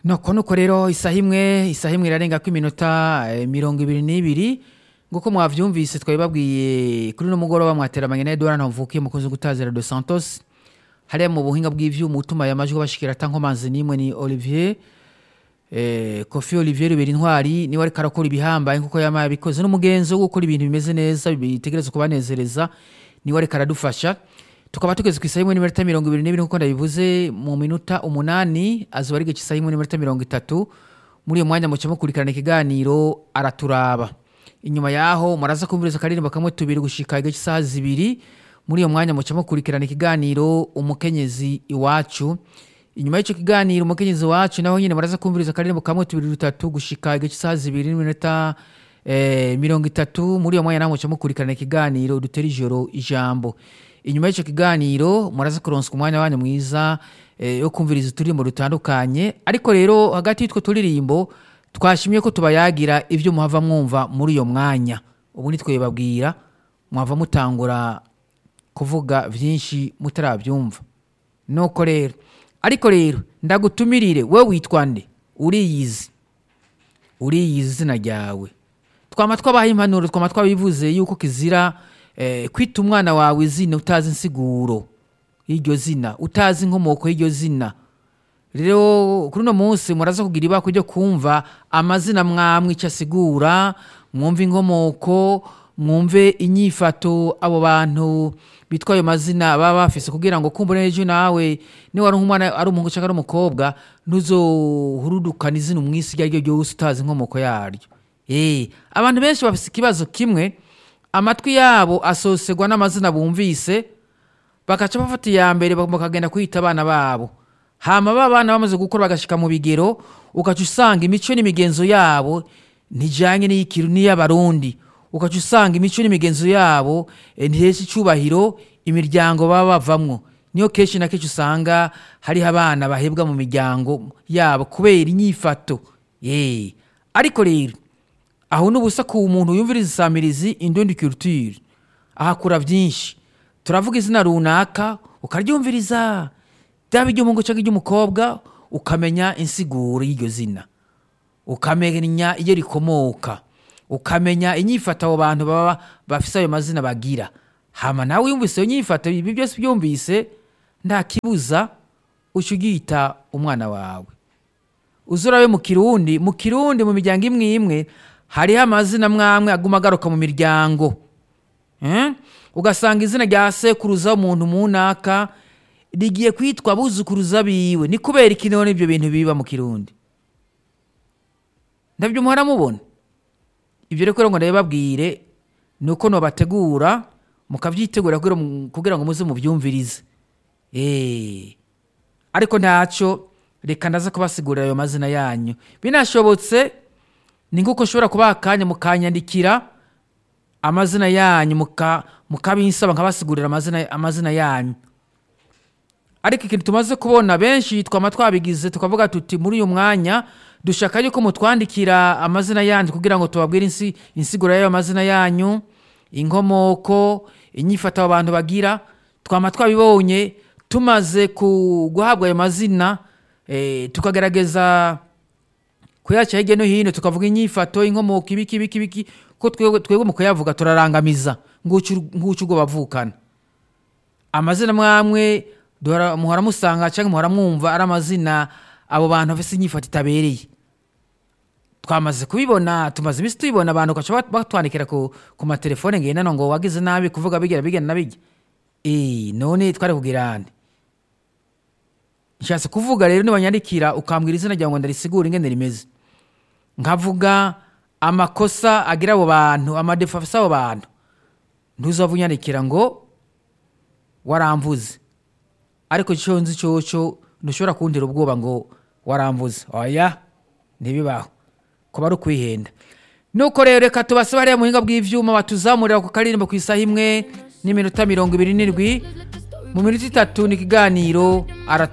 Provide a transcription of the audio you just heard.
nuko nuko rero isaha imwe isaha imwe irarenga ko iminota eh, mirongo ibiri n'ibiri nguko mwavyumvise twari babwiye kuri no mugoroba mwateramanye na Edouard Ntamvukiye mukozi gutazira de Santos hariya mu buhinga bw'ivyuma utuma yamajwi bashikira atankomanzi nimwe ni Olivier eh, Kofi Olivier Rubera intwari niwe ariko arakora ibihambaye nkuko yamaye abikoze n'umugenzi wo gukora ibintu bimeze neza bitegereza kubanezereza niwe ariko aradufasha tukaba tugeze ku isaha imwe n'iminota mirongo ibiri n'ibiri nkuko ndabivuze mu minota umunani azuba ari isaha imwe n'iminota mirongo itatu muri uyo mwanya muca mukurikirana ikiganiro araturaba inyuma yaho muraza kumviriza akaririmbo kamwe tubiri gushika igice isaha zibiri muri iyo mwanya muca mukurikirana ikiganiro umukenyezi iwacu inyuma y'icyo kiganiro umukenyezi wacu naho nyine muraza kumviriza akaririmbo kamwe tubiri dutatu gushika igice isaha zibiri n'iminota eh, mirongo itatu muri iyo mwanya naho muca mukurikirana ikiganiro dutera ijoro ijambo inyuma y'icyo kiganiro muraza kuronswa umwanya wanyu mwiza eh, yo kumviriza uturirimbo dutandukanye ariko rero hagati y'utwo turirimbo twashimye ko tubayagira ibyo muhava mwumva muri iyo mwanya ubu nitwe babwira mwava mutangura kuvuga byinshi mutarabyumva nuko rero ariko rero ndagutumirire we witwa nde uriyizi uriyizi izina ryawe twama twabaha impanuro twama twabivuze yuko kizira eh, kwita umwana wawe izina utazi insiguro y'iryo zina utazi inkomoko y'iryo zina rero kuri uno munsi muraza kugira ibako ryo kumva amazina mwamwe icyo asigura mwumve inkomoko mwumve inyifato abo bantu bitwa ayo mazina baba bafise kugira ngo kumbure ejo nawe niba ari umwana ari umuhungu cyangwa ari umukobwa ntuzohurudukane izina umwisi iryo ari ryo ryose utazi inkomoko yaryo Eh, abantu benshi bafise ikibazo kimwe amatwi yabo asosegwa n'amazina bumvise bagaca bafata iya mbere bakagenda kwita abana babo hama ba bana bamaze gukura bagashika mu bigero ugaca usanga imico n'imigenzo yabo ntijanye n'iyikiru n'iy'abarundi ugaca usanga imico n'imigenzo yabo eh, ntihesha icubahiro imiryango baba bavamwo niyo kenshi na kenshi usanga hariho abana bahebwa mu miryango yabo kubera inyifato ye ariko rero aho n'ubusa ku muntu yumviriza isamirizi indundi culture ahakura byinshi turavuga izina runaka ukaryumviriza byaba iry'umuhungu cyangwa iry'umukobwa ukamenya insiguro y'iryo zina ukamenya iyo rikomoka ukamenya inyifato abo bantu baba bafise ayo mazina bagira hama nawe yumvise iyo nyifato ibi byose byumvise nta kibuza uca ugita umwana wawe uzurabe mu kirundi mu kirundi mu miryango imwe imwe hariho amazina mwamwe aguma agaruka mu miryango Eh? ugasanga izina rya sekuruza w'umuntu munaka rigiye kwitwa abuzukuruza biwe ni kubera iki none ibyo bintu biba mu kirundi ndabyo muhora mubona ibyo rero ngo ndabibabwire ni uko nobategura mukabyitegura kugira mu- kugira ngo muze mubyumvirize Eh. ariko ntacyo reka ndaza kubasigurira ayo mazina yanyu binashobotse ni nk'uko ushobora kubaha akanya mukanyandikira amazina yanyu muka- mukabinsaba nkabasigurira amazina, amazina yanyu ariko ikintu tumaze kubona benshi twama twabigize tukavuga tuti muri uyu mwanya dushaka yuko mutwandikira amazina yanyu kugira ngo tubabwire insi, insiguro y'ayo mazina yanyu inkomoko inyifato abo bantu bagira twama twabibonye tumaze ku- guhabwa ayo mazina eh, tukagerageza kuyaca hirya no hino tukavuga inyifato inkomoko ibiki ibiki ibiki ko twebwe twebwe mu kuyavuga turarangamiza ngucu ubwo bavukana amazina mwamwe duhora- muhora musanga cyangwa muhora mwumva ari amazina abo bantu bafite inyifato itabereye twamaze kubibona tumaze iminsi tubibona abantu bagaca bat- batwandikira ku, ku matelefone ngendanwa ngo wagize nabi kuvuga bigera bigena na bijya Eh, none twari kugira nde nshatse kuvuga rero nibanyandikira ukambwira izina ryawe ngo ndarisigure ingene rimeze nkavuga amakosa agira abo bantu amadefa afise abo bantu ntuzava unyandikira ngo waramvuze ariko icyo nzi cyoco ntushobora kuntera ubwoba ngo waramvuze oya ntibibaho kuba ari ukwihenda nuko rero reka tubasaba hariya muhinga bw'ivyuma batuzamurira ku karirimbo ku isaha imwe n'iminota mirongo ibiri n'indwi mu minota itatu ni ikiganiro aratu